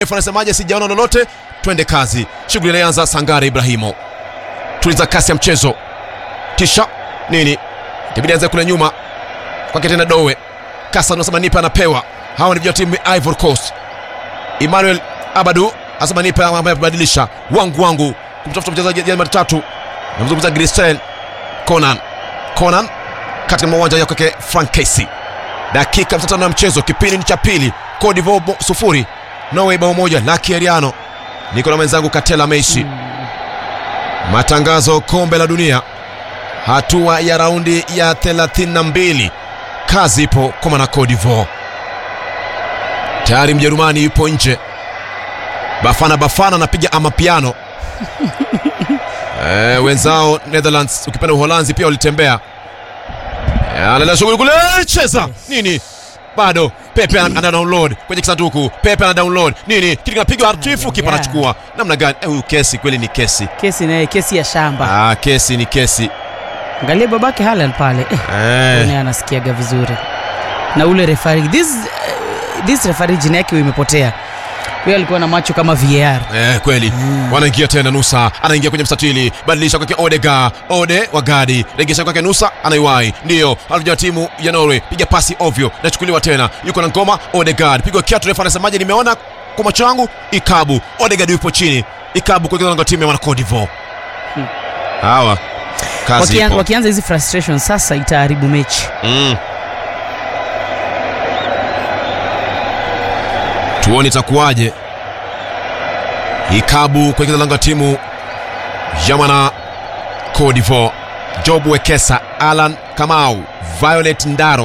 anasemaje? Sijaona lolote, twende kazi. Shughuli inaanza. Sangare Ibrahimo, tuliza kasi ya mchezo, kisha nini, itabidi anze kule nyuma kwake tena. Dowe Kasa anasema nipe, anapewa. Hawa ni vijana timu ya Ivory Coast. Emmanuel Abadu anasema nipe, ambaye badilisha wangu wangu kumtafuta mchezaji jana tatu, namzungumza Grisel Conan Conan katika mawanja ya kwake Frank Casey. Dakika 55 ya mchezo, kipindi ni cha pili. Cote d'Ivoire sufuri Norway bao moja. Lucky Ariano niko na mwenzangu Katela Meishi. Matangazo kombe la dunia, hatua ya raundi ya 32. Kazi ipo kwa mwana Cote d'Ivoire. Tayari Mjerumani yupo nje. Bafana Bafana anapiga amapiano eh, wenzao Netherlands, ukipenda Uholanzi pia walitembea. Eh, analeta shughuli kule, cheza nini bado Pepe ana ana download kwenye kisanduku. Pepe ana download nini, kitu kinapigwa hatifu, kipa Yeah. anachukua namna gani? Eh, Huyu kesi kweli ni kesi. Kesi naye kesi ya shamba. Ah, kesi ni kesi Angalia babake Halal pale. Eh, eh. naye anasikiaga vizuri. Na ule referee this uh, this referee jina yake imepotea. Huyo alikuwa na macho kama VAR. Eh, kweli wanaingia tena. Nusa anaingia kwenye mstatili, badilisha kwake Odega, Ode Wagadi, regesha kwake Nusa, anaiwai ndiyo alivyoja timu ya Norway, piga pasi ovyo, nachukuliwa tena, yuko na ngoma Odegaard, pigwa kiatu, refa anasemaje? Nimeona kwa macho yangu, Ikabu Odegaard yupo chini, Ikabu kuingiza lango timu ya wana Cote d'Ivoire. Hawa kazi Wakian, ipo. wakianza hizi frustration sasa itaharibu mechi. Mm. Tuone itakuwaje. Ikabu kuingiza lango la timu ya mwana Cote d'Ivoire. Job Wekesa, Alan Kamau, Violet Ndaro,